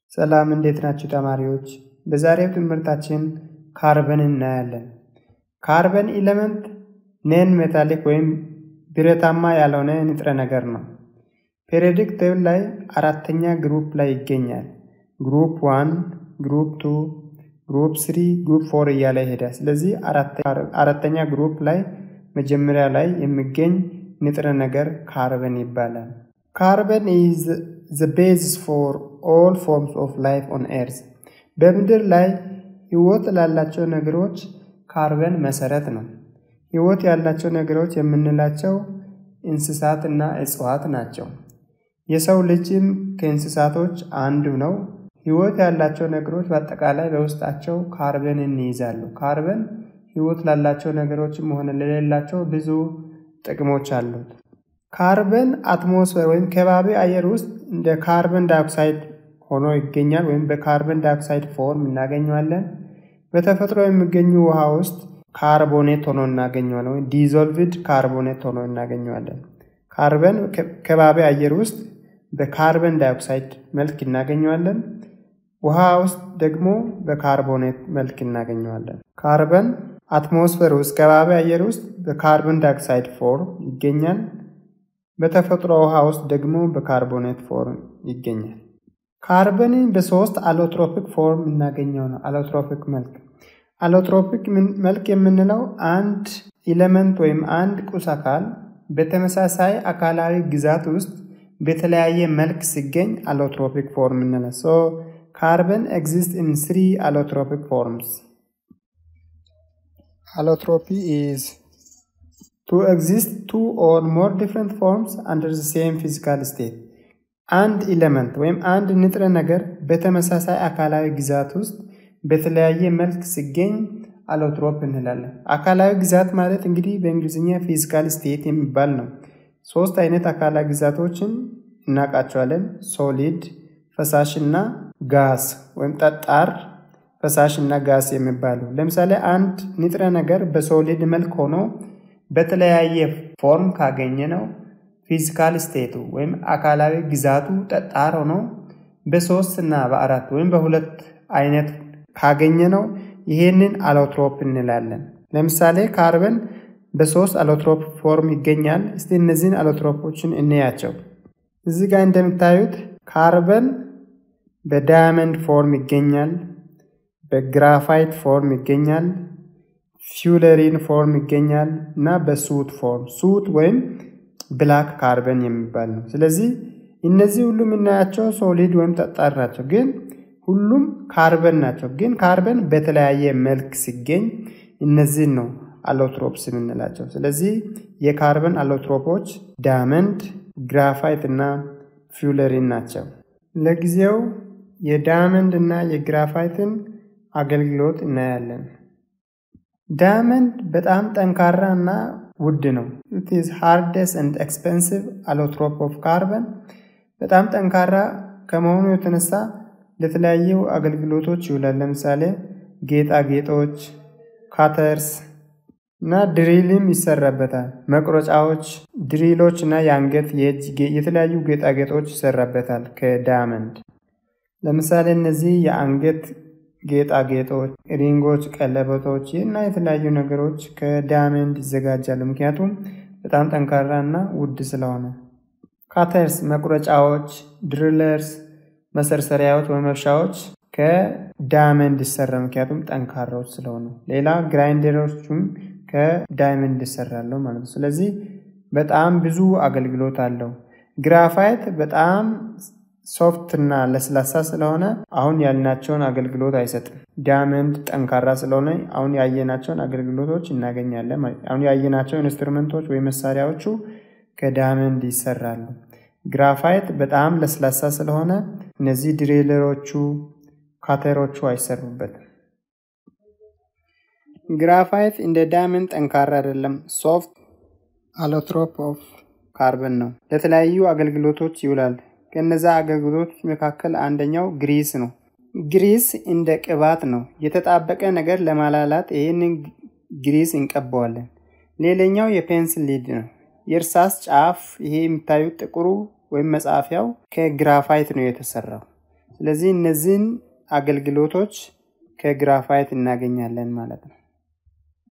ሰላም እንዴት ናችሁ ተማሪዎች? በዛሬው ትምህርታችን ካርበን እናያለን። ካርበን ኢለመንት ኔን ሜታሊክ ወይም ብረታማ ያልሆነ ንጥረ ነገር ነው። ፔሪዮዲክ ቴብል ላይ አራተኛ ግሩፕ ላይ ይገኛል። ግሩፕ ዋን፣ ግሩፕ ቱ፣ ግሩፕ ስሪ፣ ግሩፕ ፎር እያለ ይሄዳል። ስለዚህ አራተኛ ግሩፕ ላይ መጀመሪያ ላይ የሚገኝ ንጥረ ነገር ካርበን ይባላል። ካርበን ኢዝ ዘ ቤዝስ ፎር ኦል ፎርምስ ኦፍ ላይፍ ኦን ኤርዝ። በምድር ላይ ህይወት ላላቸው ነገሮች ካርበን መሰረት ነው። ህይወት ያላቸው ነገሮች የምንላቸው እንስሳት እና እጽዋት ናቸው። የሰው ልጅም ከእንስሳቶች አንዱ ነው። ህይወት ያላቸው ነገሮች በአጠቃላይ በውስጣቸው ካርበንን ይይዛሉ። ካርበን ህይወት ላላቸው ነገሮችም ሆነ ለሌላቸው ብዙ ጥቅሞች አሉት። ካርበን አትሞስፌር ወይም ከባቢ አየር ውስጥ እንደ ካርበን ዳይኦክሳይድ ሆኖ ይገኛል፣ ወይም በካርበን ዳይኦክሳይድ ፎርም እናገኘዋለን። በተፈጥሮ የሚገኙ ውሃ ውስጥ ካርቦኔት ሆኖ እናገኘዋለን፣ ወይም ዲዞልቭድ ካርቦኔት ሆኖ እናገኘዋለን። ካርበን ከባቢ አየር ውስጥ በካርበን ዳይኦክሳይድ መልክ እናገኘዋለን። ውሃ ውስጥ ደግሞ በካርቦኔት መልክ እናገኘዋለን። ካርበን አትሞስፌር ውስጥ ከባቢ አየር ውስጥ በካርበን ዳይኦክሳይድ ፎርም ይገኛል። በተፈጥሮ ውሃ ውስጥ ደግሞ በካርቦኔት ፎርም ይገኛል። ካርበንን በሶስት አሎትሮፒክ ፎርም እናገኘው ነው። አሎትሮፒክ መልክ አሎትሮፒክ መልክ የምንለው አንድ ኢለመንት ወይም አንድ ቁስ አካል በተመሳሳይ አካላዊ ግዛት ውስጥ በተለያየ መልክ ሲገኝ አሎትሮፒክ ፎርም እንላለን። ሶ ካርበን ኤግዚስት ኢን ስሪ አሎትሮፒክ ፎርምስ Allotropy is to exist two or more different forms under the same physical state. አንድ ኢለመንት ወይም አንድ ንጥረ ነገር በተመሳሳይ አካላዊ ግዛት ውስጥ በተለያየ መልክ ሲገኝ አሎትሮፕ እንላለን። አካላዊ ግዛት ማለት እንግዲህ በእንግሊዝኛ ፊዚካል ስቴት የሚባል ነው። ሶስት አይነት አካላዊ ግዛቶችን እናውቃቸዋለን። ሶሊድ፣ ፈሳሽ እና ጋስ ወይም ጠጣር ፈሳሽ እና ጋስ የሚባሉ ለምሳሌ አንድ ንጥረ ነገር በሶሊድ መልክ ሆኖ በተለያየ ፎርም ካገኘ ነው ፊዚካል ስቴቱ ወይም አካላዊ ግዛቱ ጠጣር ሆኖ በሶስት እና በአራት ወይም በሁለት አይነት ካገኘ ነው ይሄንን አሎትሮፕ እንላለን። ለምሳሌ ካርበን በሶስት አሎትሮፕ ፎርም ይገኛል። እስቲ እነዚህን አሎትሮፖችን እንያቸው። እዚህ ጋር እንደምታዩት ካርበን በዳያመንድ ፎርም ይገኛል። በግራፋይት ፎርም ይገኛል። ፊውለሪን ፎርም ይገኛል እና በሱት ፎርም ሱት ወይም ብላክ ካርበን የሚባል ነው። ስለዚህ እነዚህ ሁሉ የምናያቸው ሶሊድ ወይም ጠጣር ናቸው፣ ግን ሁሉም ካርበን ናቸው። ግን ካርበን በተለያየ መልክ ሲገኝ እነዚህን ነው አሎትሮፕስ የምንላቸው። ስለዚህ የካርበን አሎትሮፖች ዳያመንድ፣ ግራፋይት እና ፊውለሪን ናቸው። ለጊዜው የዳያመንድ እና የግራፋይትን አገልግሎት እናያለን። ዳያመንድ በጣም ጠንካራ እና ውድ ነው። ኢት ኢዝ ሃርደስ ኤንድ ኤክስፔንሲቭ አሎትሮፕ ኦፍ ካርበን። በጣም ጠንካራ ከመሆኑ የተነሳ ለተለያዩ አገልግሎቶች ይውላል። ለምሳሌ ጌጣጌጦች፣ ካተርስ እና ድሪልም ይሰራበታል። መቁረጫዎች፣ ድሪሎች እና የአንገት የእጅ የተለያዩ ጌጣጌጦች ይሰራበታል ከዳያመንድ። ለምሳሌ እነዚህ የአንገት ጌጣጌጦች፣ ሪንጎች፣ ቀለበቶች እና የተለያዩ ነገሮች ከዳያመንድ ይዘጋጃሉ። ምክንያቱም በጣም ጠንካራ እና ውድ ስለሆነ። ካተርስ መቁረጫዎች፣ ድሪለርስ መሰርሰሪያዎች ወይም መብሻዎች ከዳያመንድ ይሰራ፣ ምክንያቱም ጠንካራዎች ስለሆኑ። ሌላ ግራይንደሮቹም ከዳያመንድ ይሰራሉ ማለት ነው። ስለዚህ በጣም ብዙ አገልግሎት አለው። ግራፋይት በጣም ሶፍት እና ለስላሳ ስለሆነ አሁን ያልናቸውን አገልግሎት አይሰጥም። ዳያመንድ ጠንካራ ስለሆነ አሁን ያየናቸውን አገልግሎቶች እናገኛለን። አሁን ያየናቸው ኢንስትሩመንቶች ወይም መሳሪያዎቹ ከዳያመንድ ይሰራሉ። ግራፋይት በጣም ለስላሳ ስለሆነ እነዚህ ድሪለሮቹ፣ ካተሮቹ አይሰሩበትም። ግራፋይት እንደ ዳያመንድ ጠንካራ አይደለም። ሶፍት አሎትሮፕ ኦፍ ካርበን ነው። ለተለያዩ አገልግሎቶች ይውላል። ከነዛ አገልግሎቶች መካከል አንደኛው ግሪስ ነው። ግሪስ እንደ ቅባት ነው። የተጣበቀ ነገር ለማላላት ይህንን ግሪስ እንቀባዋለን። ሌላኛው የፔንስል ሊድ ነው። የእርሳስ ጫፍ ይሄ የምታዩት ጥቁሩ ወይም መጻፊያው ከግራፋይት ነው የተሰራው። ስለዚህ እነዚህን አገልግሎቶች ከግራፋይት እናገኛለን ማለት ነው።